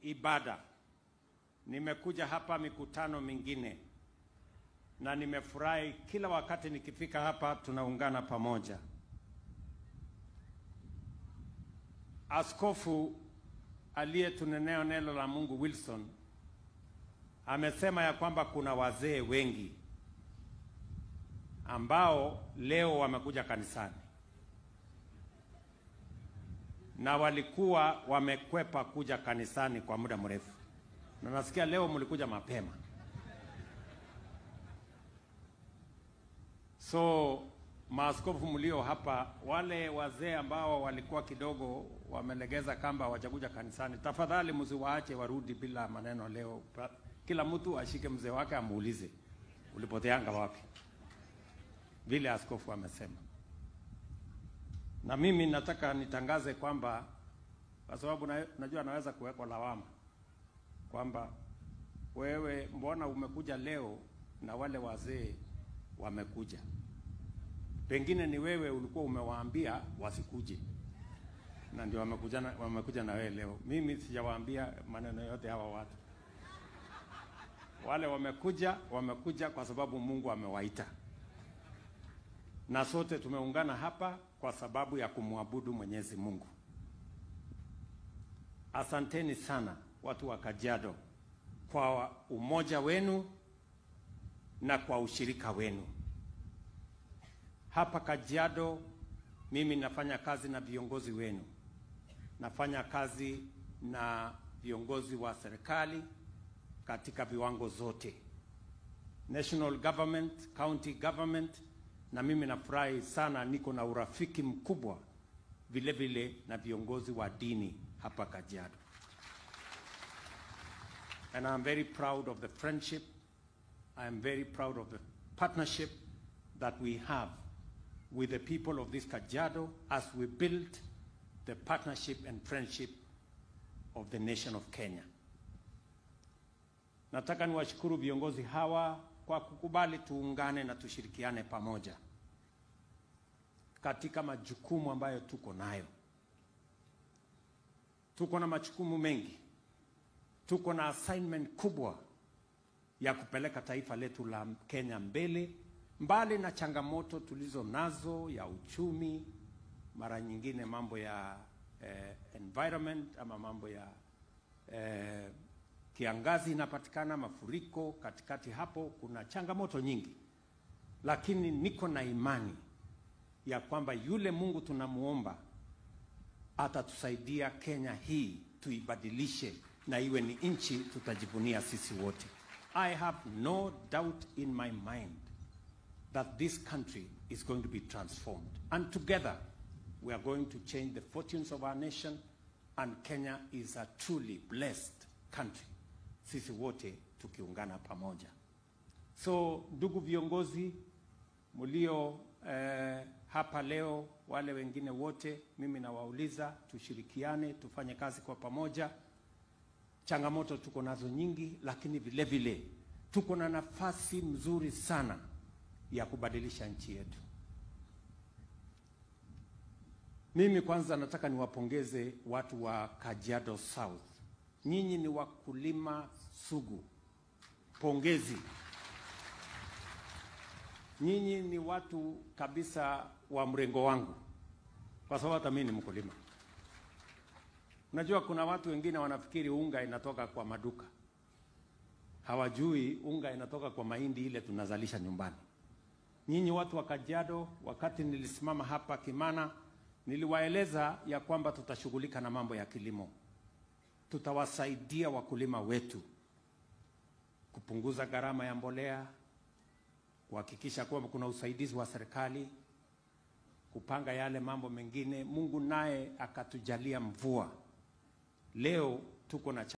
ibada. Nimekuja hapa mikutano mingine na nimefurahi kila wakati nikifika hapa tunaungana pamoja. Askofu aliyetunenea neno la Mungu Wilson amesema ya kwamba kuna wazee wengi ambao leo wamekuja kanisani na walikuwa wamekwepa kuja kanisani kwa muda mrefu, na nasikia leo mlikuja mapema. So maaskofu mlio hapa, wale wazee ambao walikuwa kidogo wamelegeza kamba hawajakuja kanisani, tafadhali msiwaache warudi bila maneno leo. Pa- Kila mtu ashike mzee wake amuulize ulipoteanga wapi, vile askofu amesema. Na mimi nataka nitangaze kwamba kwa sababu na, najua naweza kuwekwa lawama kwamba wewe mbona umekuja leo na wale wazee wamekuja. Pengine ni wewe ulikuwa umewaambia wasikuje, na ndio wamekuja na, wamekuja na wewe leo. Mimi sijawaambia maneno yote hawa watu. Wale wamekuja, wamekuja kwa sababu Mungu amewaita, na sote tumeungana hapa kwa sababu ya kumwabudu Mwenyezi Mungu. Asanteni sana watu wa Kajiado kwa umoja wenu na kwa ushirika wenu. Hapa Kajiado mimi nafanya kazi na viongozi wenu, nafanya kazi na viongozi wa serikali katika viwango zote, national government, county government, na mimi nafurahi sana, niko na urafiki mkubwa vile vile na viongozi wa dini hapa Kajiado. And I'm very proud of the friendship. I am very proud of the partnership that we have with the people of this Kajiado as we build the partnership and friendship of the nation of Kenya. Nataka niwashukuru viongozi hawa kwa kukubali tuungane na tushirikiane pamoja katika majukumu ambayo tuko nayo. Tuko na majukumu mengi, tuko na assignment kubwa ya kupeleka taifa letu la Kenya mbele, mbali na changamoto tulizo nazo ya uchumi, mara nyingine mambo ya eh, environment ama mambo ya eh, kiangazi inapatikana, mafuriko katikati hapo, kuna changamoto nyingi, lakini niko na imani ya kwamba yule Mungu tunamuomba atatusaidia Kenya hii tuibadilishe na iwe ni nchi tutajivunia sisi wote. I have no doubt in my mind that this country is going to be transformed and together we are going to change the fortunes of our nation and Kenya is a truly blessed country. Sisi wote tukiungana pamoja. So ndugu viongozi mlio eh, hapa leo, wale wengine wote, mimi nawauliza tushirikiane, tufanye kazi kwa pamoja. Changamoto tuko nazo nyingi, lakini vile vile tuko na nafasi mzuri sana ya kubadilisha nchi yetu. Mimi kwanza nataka niwapongeze watu wa Kajiado South. Nyinyi ni wakulima sugu. Pongezi. Nyinyi ni watu kabisa wa mrengo wangu, kwa sababu hata mimi ni mkulima. Unajua, kuna watu wengine wanafikiri unga inatoka kwa maduka, hawajui unga inatoka kwa mahindi ile tunazalisha nyumbani. Nyinyi watu wa Kajiado, wakati nilisimama hapa Kimana, niliwaeleza ya kwamba tutashughulika na mambo ya kilimo, tutawasaidia wakulima wetu kupunguza gharama ya mbolea, kuhakikisha kwamba kuna usaidizi wa serikali, kupanga yale mambo mengine. Mungu naye akatujalia mvua. Leo tuko na